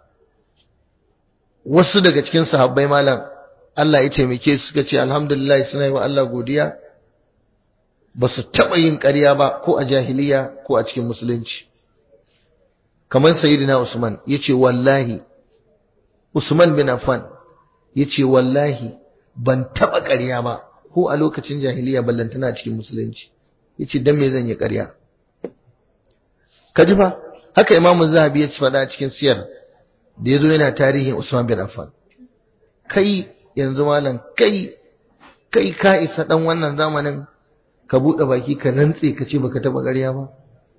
[SPEAKER 1] wasu daga cikin sahabbai malam Allah ya taimake su suka ce alhamdulillah suna yi wa Allah godiya ba su taɓa yin ƙarya ba ko a jahiliya ko a cikin musulunci kamar sayyidina Usman yace wallahi Usman bin Affan yace wallahi ban taɓa ƙarya ba ko a lokacin jahiliya ballantana cikin musulunci yace dan me zan yi ƙarya kaji fa haka Imam Zahabi ya ci faɗa cikin siyar da yazo yana tarihin Usman bin Affan kai yanzu malam kai kai ka isa dan wannan zamanin ka buɗe baki ka rantse ka ce baka taɓa ƙarya ba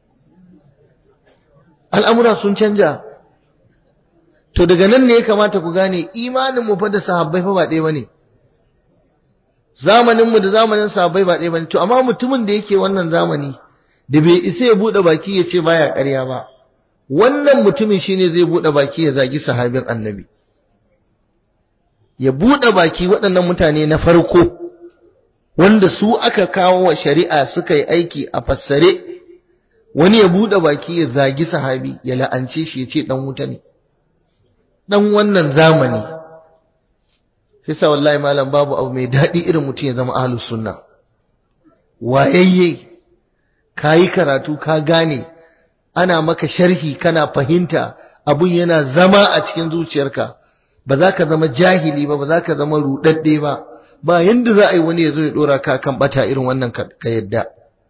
[SPEAKER 1] al'amura sun canja to daga nan ne ya kamata ku gane imanin mu fa da sahabbai fa ba ɗaya bane zamanin mu da zamanin sahabbai ba ɗaya bane to amma mutumin da yake wannan zamani da bai isa ya buɗe baki ya ce baya ƙarya ba wannan mutumin shine zai bude baki ya zagi sahabin annabi ya bude baki waɗannan mutane na farko wanda su aka kawo wa shari'a suka yi aiki a fassare wani ya bude baki ya zagi sahabi ya la'ance shi ya ce dan wuta ne dan wannan zamani sai wallahi malam babu abu mai daɗi irin mutum ya zama ahlus sunna wayayye kayi karatu ka gane ana maka sharhi kana fahimta abun yana zama a cikin zuciyarka ba za ka zama jahili ba ba za ka zama rudadde ba ba yanda za a yi wani ya zo ya dora ka kan bata irin wannan ka yadda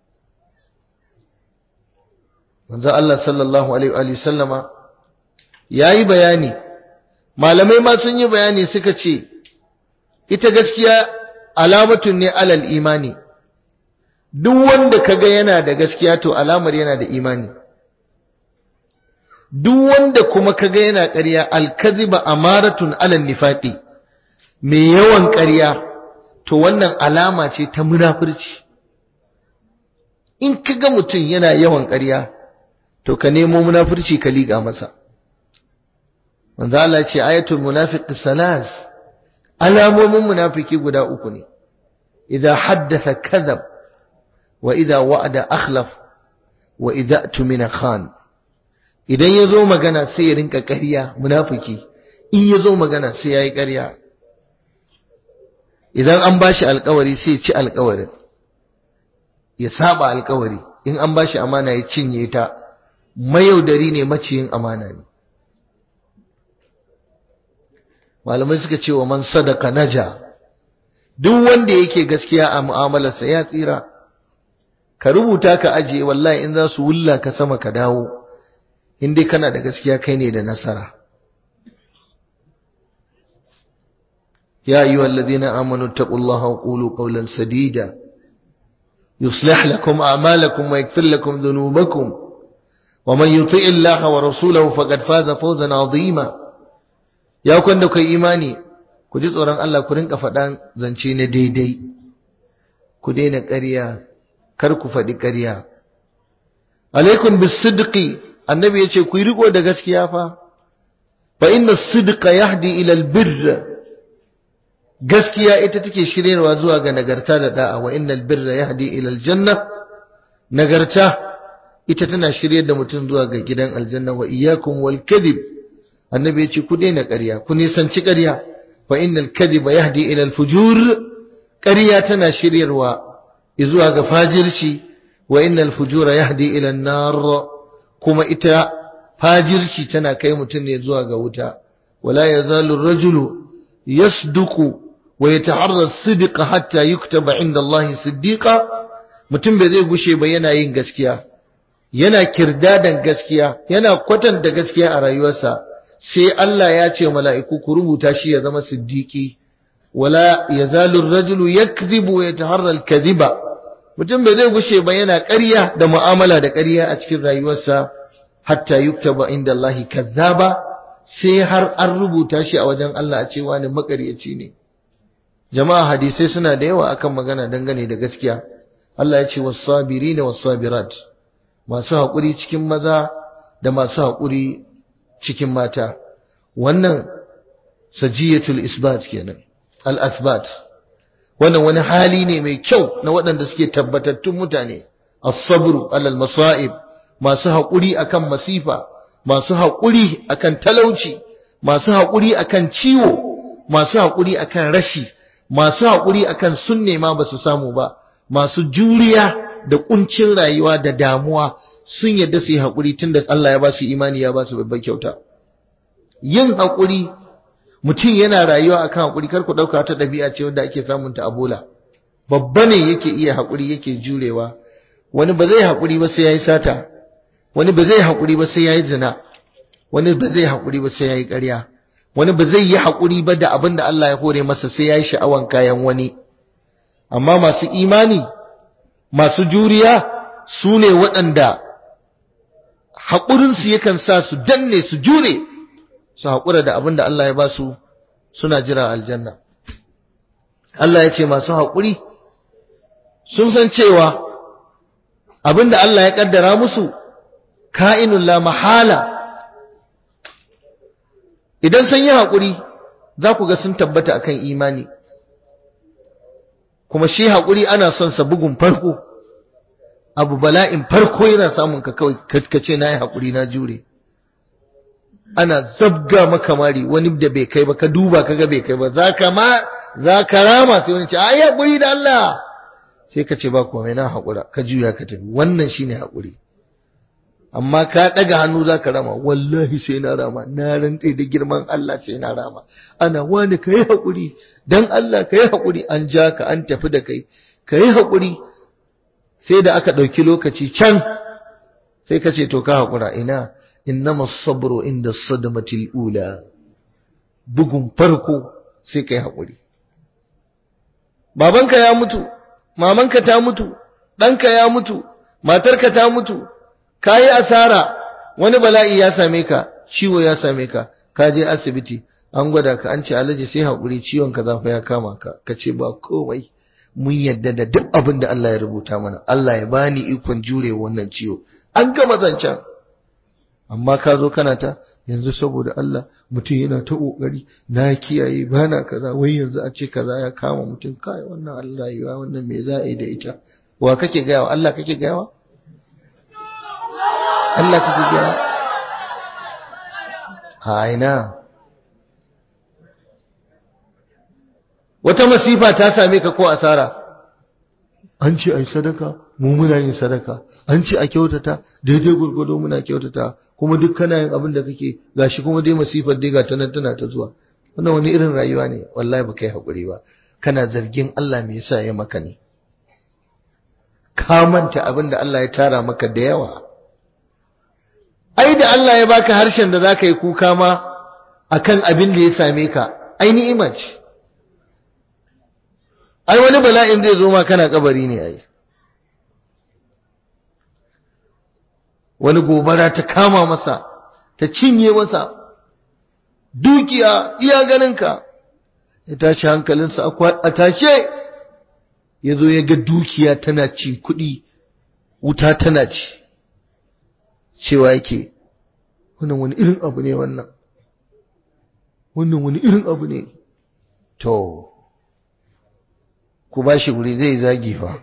[SPEAKER 1] manzo Allah sallallahu alaihi wa sallama yayi bayani malamai ma sun yi bayani suka ce ita gaskiya alamatun ne alal imani duk wanda kaga yana da gaskiya to alamar yana da imani duk wanda kuma kaga yana ƙarya alkaziba amaratun alal nifaqi mai yawan ƙarya to wannan alama ce ta munafurci in kaga mutum yana yawan ƙarya to ka nemo munafurci ka liƙa masa manzo Allah ce ayatul munafiq salas alamomin munafiki guda uku ne idza haddatha kadhab wa idza wa'ada akhlaf wa idza tumina khan idan yazo magana sai ya rinka ƙarya munafiki in yazo magana sai yayi ƙarya idan an bashi alƙawari sai ya ci alƙawarin ya saba alƙawari in an bashi amana ya cinye ta mayaudari ne maciyin amana ne malamai suka ce wa man sadaka naja duk wanda yake gaskiya a mu'amalarsa ya tsira ka rubuta ka ajiye wallahi in za su wulla ka sama ka dawo in dai kana da gaskiya kai ne da nasara ya ayyuha alladhina amanu taqullaha wa qulu qawlan sadida yuslih lakum a'malakum wa yaghfir lakum dhunubakum wa man yuti' illaha wa rasulahu faqad faza fawzan 'azima ya kwanda kai imani ku ji tsoron Allah ku rinka faɗan zance na daidai ku daina ƙarya kar ku faɗi ƙarya alaikum bisidqi annabi yace ku yi riko da gaskiya fa fa inna sidqa yahdi ila albirr gaskiya ita take shiryarwa zuwa ga nagarta da da'a wa innal birra yahdi ila aljanna nagarta ita tana shiryar da mutum zuwa ga gidan aljanna wa iyyakum wal kadhib annabi yace ku daina ƙarya ku nisanci ƙarya fa innal kadhiba yahdi ila al fujur ƙarya tana shiryarwa zuwa ga fajirci wa innal fujura yahdi ila an-nar kuma ita fajirci tana kai mutum ne zuwa ga wuta wala yazalu ar-rajulu yasduqu wa yataharra as-sidqa hatta yuktaba inda Allah siddiqa mutum bai zai gushe ba yana yin gaskiya yana kirdadan gaskiya yana kwatanta gaskiya a rayuwarsa sai Allah ya ce mala'iku ku rubuta shi ya zama siddiqi wala yazalu ar-rajulu yakdhibu wa yataharra al-kadhiba mutum bai zai gushe ba yana ƙarya da mu'amala da ƙarya a cikin rayuwarsa hatta yuktaba inda Allah kazzaba sai har an rubuta shi a wajen Allah a cewa ne makaryaci ne jama'a hadisai suna da yawa akan magana dangane da gaskiya Allah ya ce was-sabirina was-sabirat masu haƙuri cikin maza da masu haƙuri cikin mata wannan sajiyatul isbat kenan al-athbat wannan wani hali ne mai kyau na waɗanda suke tabbatattun mutane as-sabru alal masa'ib masu haƙuri akan masifa masu haƙuri akan talauci masu haƙuri akan ciwo masu haƙuri akan rashi masu haƙuri akan sun nema ba su samu ba masu juriya da kuncin rayuwa da damuwa sun yadda su yi haƙuri tunda Allah ya ba su imani ya ba su babbar kyauta yin haƙuri mutum yana rayuwa akan haƙuri kar ku ɗauka ta ɗabi'a ce wanda ake samun ta a bola babba ne yake iya haƙuri yake jurewa wani ba zai haƙuri ba sai yayi sata wani ba zai haƙuri ba sai yayi zina wani ba zai haƙuri ba sai yayi ƙarya wani ba zai yi haƙuri ba da abin da Allah ya hore masa sai yayi sha'awan kayan wani amma masu imani masu juriya su ne waɗanda haƙurinsu yakan sa su danne su jure su haƙura da abin da Allah ya ba su suna jira aljanna Allah ya ce masu haƙuri sun san cewa abin da Allah ya ƙaddara musu ka'inun la mahala idan sun yi haƙuri za ku ga sun tabbata akan imani kuma shi haƙuri ana son sa bugun farko abu bala'in farko yana samun ka kawai ka ce na yi haƙuri na jure ana zabga maka mari wani da bai kai ba ka duba ka ga bai kai ba za ka ma za ka rama sai wani ce ai haƙuri da Allah sai ka ce ba komai na haƙura ka juya ka tafi wannan shine haƙuri amma ka ɗaga hannu za ka rama wallahi sai na rama na rantse da girman Allah sai na rama ana wani ka yi haƙuri don Allah ka yi haƙuri an ja ka an tafi da kai ka yi haƙuri sai da aka ɗauki lokaci can sai ka ce to ka haƙura ina innama sabro inda sadamatil ula bugun farko sai ka yi haƙuri babanka ya mutu mamanka ta mutu ɗanka ya mutu matarka ta mutu ka yi asara wani bala'i ya same ka ciwo ya same ka ka je asibiti an gwada ka an ce alaji sai haƙuri ciwon ka zafa ya kama ka ka ce ba komai mun yadda da duk abin da Allah ya rubuta mana Allah ya bani ikon jure wannan ciwo an gama zancen amma ka zo kana ta yanzu saboda Allah mutum yana ta kokari na kiyaye bana kaza wai yanzu a ce kaza ya kama mutum kai wannan Allah rayuwa wannan me za a yi da ita wa kake gayawa Allah kake gayawa Allah kake gayawa a ina wata masifa ta same ka ko asara an ce ai sadaka mu muna yin sadaka an ce a kyautata daidai gurgudo muna kyautata kuma duk kana yin abin da kake gashi kuma dai masifar dai ga tana tana ta zuwa wannan wani irin rayuwa ne wallahi baka yi hakuri ba kana zargin Allah me yasa ya maka ne ka manta abin da Allah ya tara maka da yawa ai da Allah ya baka harshen da zaka yi kuka ma akan abin da ya same ka ai ni'ima ce ai wani bala'in zai zo ma kana kabari ne ai wani gobara ta kama masa ta cinye masa dukiya iya ganinka ya tashi hankalinsa a tashe ya zo ya ga dukiya tana ci kuɗi wuta tana ci cewa yake wannan wani irin abu ne wannan wannan wani irin abu ne to ku ba shi guri zai zagi fa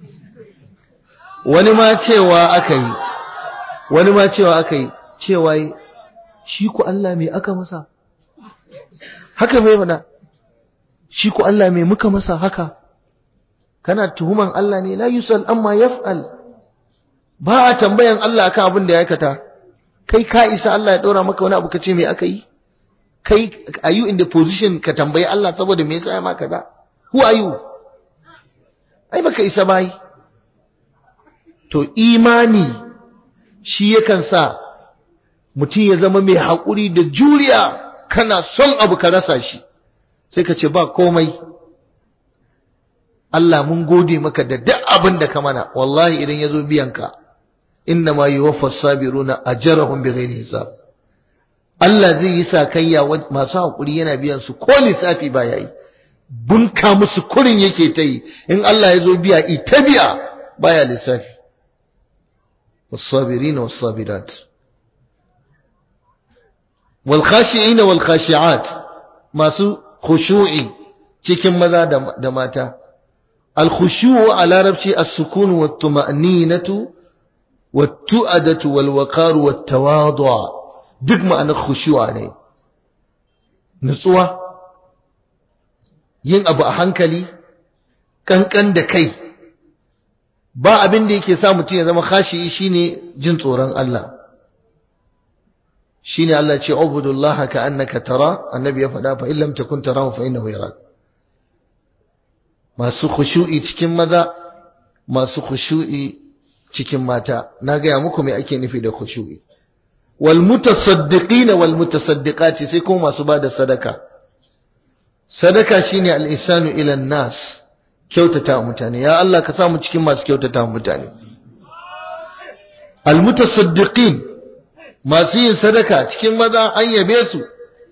[SPEAKER 1] wani ma cewa aka yi wani ma cewa aka yi cewa yi shi ku Allah mai aka masa haka mai mana shi ku Allah mai muka masa haka kana tuhuman Allah ne la yusal amma yaf'al ba a tambayan Allah akan abin da ya aikata kai ka isa Allah ya ɗora maka wani abu ka ce me aka yi kai are you in the position ka tambayi Allah saboda me yasa ya maka da who are you ai baka isa bai to imani shi yakan sa mutum ya zama mai haƙuri da juriya kana son abu ka rasa shi sai ka ce ba komai Allah mun gode maka da duk abin da ka mana wallahi idan ya zo biyanka inna ma yuwaffa sabiruna ajrahum bighairi hisab Allah zai yi sakayya masu haƙuri yana biyan su ko lissafi ba yayi bunka musu kurin yake ta yi in Allah ya zo biya ita biya baya lissafi والصابرين والصابرات والخاشعين والخاشعات masu khushu'i cikin maza da mata al-khushu'u a larabci as-sukun wa tuma'ninatu wa tu'adatu wal waqar wa tawadu' duk ma'anar khushu'a ne nutsuwa yin abu a hankali kankan da kai ba abin da yake sa mutum ya zama khashi shine jin tsoron Allah shine Allah ce ubudullaha ka annaka tara annabi ya faɗa fa illam takun tarahu fa innahu yarak masu khushu'i cikin maza masu khushu'i cikin mata na gaya muku me ake nufi da khushu'i wal mutasaddiqina wal mutasaddiqati sai kuma masu bada sadaka sadaka shine al ihsanu ila an-nas kyautata mutane ya Allah ka samu cikin masu kyautata mutane almutasaddiqin masu yin sadaka cikin maza an yabe su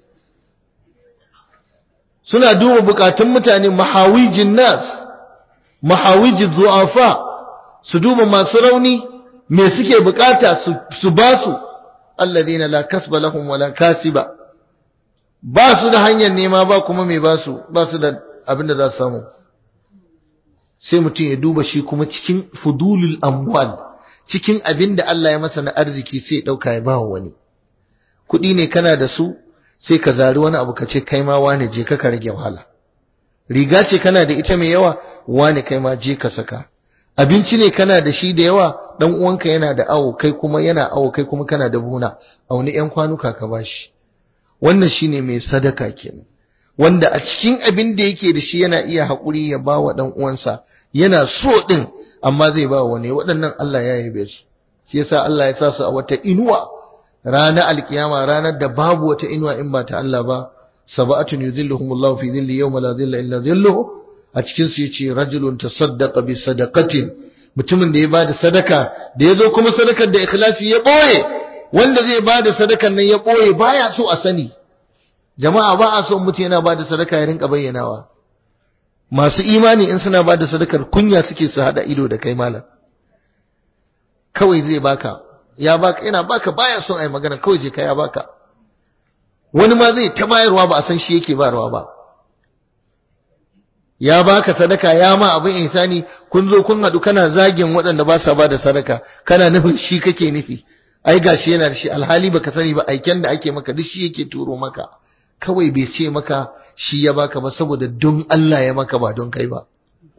[SPEAKER 1] suna duba bukatun mutane mahawijin nas mahawijin zu'afa su duba masu rauni me suke bukata su ba su alladina la kasba lahum wala kasiba ba su da hanyar nema ba kuma mai ba su ba su da abin da za su samu sai mutum ya duba shi kuma cikin fudulul amwal cikin abin da Allah ya masa na arziki sai ya dauka ya ba wani kuɗi ne kana da su sai ka zari wani abu ka ce kai ma wane je ka rage wahala riga ce kana da ita mai yawa wane kai ma je ka saka abinci ne kana da shi da yawa dan uwanka yana da awo kai kuma yana awo kai kuma kana da buna auni yan kwanuka ka bashi wannan shine mai sadaka kenan wanda a cikin abin da yake da shi yana iya haƙuri ya ba wa ɗan uwansa yana so ɗin amma zai ba wani waɗannan Allah ya yabe su shi yasa Allah ya sa su a wata inuwa ranar alkiyama ranar da babu wata inuwa in ba ta Allah ba sab'atun yuzilluhumullahu fi dhilli yawma la dhilla illa dhilluhu a cikin su yace rajulun tasaddaqa bi sadaqatin mutumin da ya bada sadaka da yazo kuma sadakar da ikhlasi ya boye wanda zai bada sadakan nan ya boye baya so a sani jama'a ba a son mutum yana bada sadaka ya rinka bayyanawa masu imani in suna bada sadakar kunya suke su hada ido da kai malam kawai zai baka ya baka yana baka baya son ai magana kawai je kai ya baka wani ma zai ta bayarwa ba a san shi yake bayarwa ba ya baka sadaka ya ma abin ihsani kun zo kun hadu kana zagin waɗanda ba sa ba da sadaka kana nufin shi kake nufi ai gashi yana da shi alhali baka sani ba aiken da ake maka duk shi yake turo maka kawai bai ce maka shi ya baka ba saboda don Allah ya maka ba don kai ba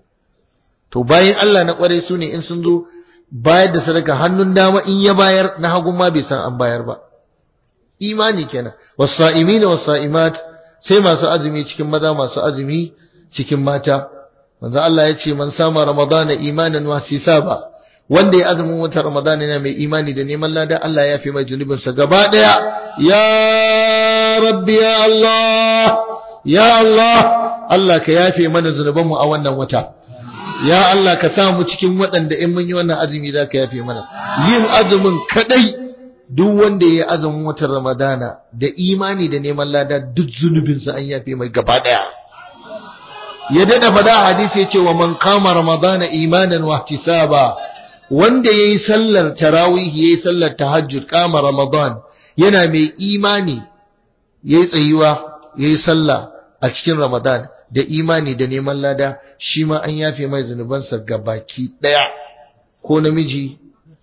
[SPEAKER 1] to bayan Allah na kware su ne in sun zo bayar da sadaka hannun dama in ya bayar na hagun ma bai san an bayar ba imani kenan wasa'imina wasa'imat sai masu azumi cikin maza masu azumi cikin mata manzo Allah ya ce man sama ramadana imanan wa hisaba wanda ya azumin wata ramadana yana mai imani da neman lada Allah ya fi mai zunubin sa gaba daya ya rabbi ya Allah ya Allah Allah ka yafe mana zunuban mu a wannan wata ya Allah ka sa mu cikin waɗanda in mun yi wannan azumi za ka yafe mana yin azumin kadai duk wanda ya yi azumin watan ramadana da imani da neman lada duk zunubinsa an yafe mai gaba daya ya dada fada hadisi ya ce wa man kama ramadana imanan wa ihtisaba wanda yayi sallar tarawih yayi sallar tahajjud kama ramadan yana mai imani yayi tsayuwa yayi sallah a cikin ramadan da imani da neman lada shi ma an yafe mai zunubansa gabaki daya ko namiji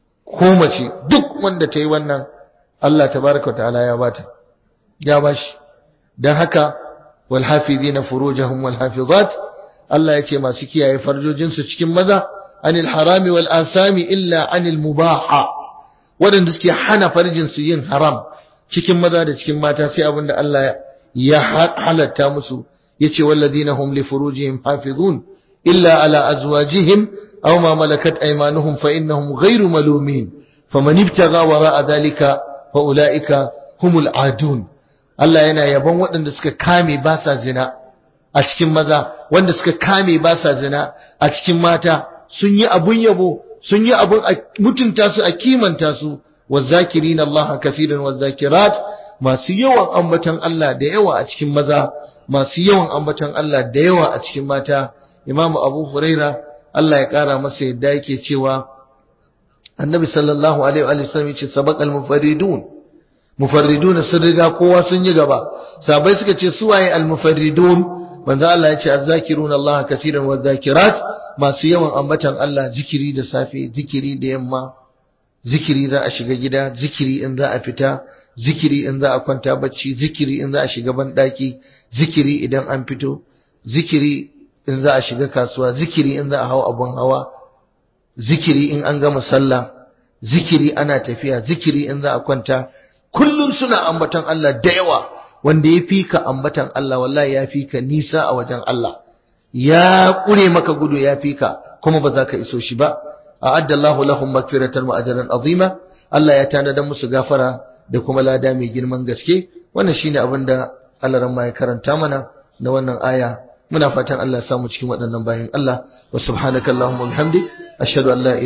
[SPEAKER 1] ko mace duk wanda ta yi wannan Allah tabaraka wa ta'ala ya bata ya bashi dan haka wal hafizina furujahum wal hafizat Allah ya ce masu kiyaye farjojinsu cikin maza anil harami wal asami illa anil mubaha waɗanda suke hana farjinsu yin haram cikin maza da cikin mata sai abinda Allah ya halatta musu yace walladina hum li furujihim hafizun illa ala azwajihim aw ma malakat aymanuhum fa innahum ghayru malumin faman ibtagha wara'a dhalika fa ulaika humul adun Allah yana yabon waɗanda suka kame ba sa zina a cikin maza wanda suka kame ba sa zina a cikin mata sun yi abun yabo sun yi abun mutunta su a kimanta su wazakirin Allah kafiran wazakirat masu yawan ambaton Allah da yawa a cikin maza masu yawan ambaton Allah da yawa a cikin mata Imam Abu Huraira Allah ya kara masa yadda yake cewa Annabi sallallahu alaihi wa sallam yace sabaqal mufarridun mufarridun sun riga kowa sun yi gaba sabai suka ce suwaye al mufarridun manzo Allah ya ce azzakiruna Allah kaseeran wazakirat masu yawan ambatan Allah zikiri da safe zikiri da yamma zikiri za a shiga gida zikiri in za a fita zikiri in za a kwanta bacci zikiri in za a shiga banɗaki zikiri idan an fito zikiri in za a shiga kasuwa zikiri in za a hau abun hawa zikiri in an gama sallah zikiri ana tafiya zikiri in za a kwanta kullum suna ambatan Allah da yawa wanda ya fi ka ambatan Allah wallahi ya fi ka nisa a wajen Allah ya ƙure maka gudu ya fi ka kuma ba za ka iso shi ba a'adda Allahu lahum magfiratan wa ajran azima Allah ya tanada musu gafara da kuma lada mai girman gaske wannan shine abin da Allah ran ya karanta mana na wannan aya muna fatan Allah ya samu cikin waɗannan bayan Allah wa subhanakallahumma wa bihamdik ashhadu an la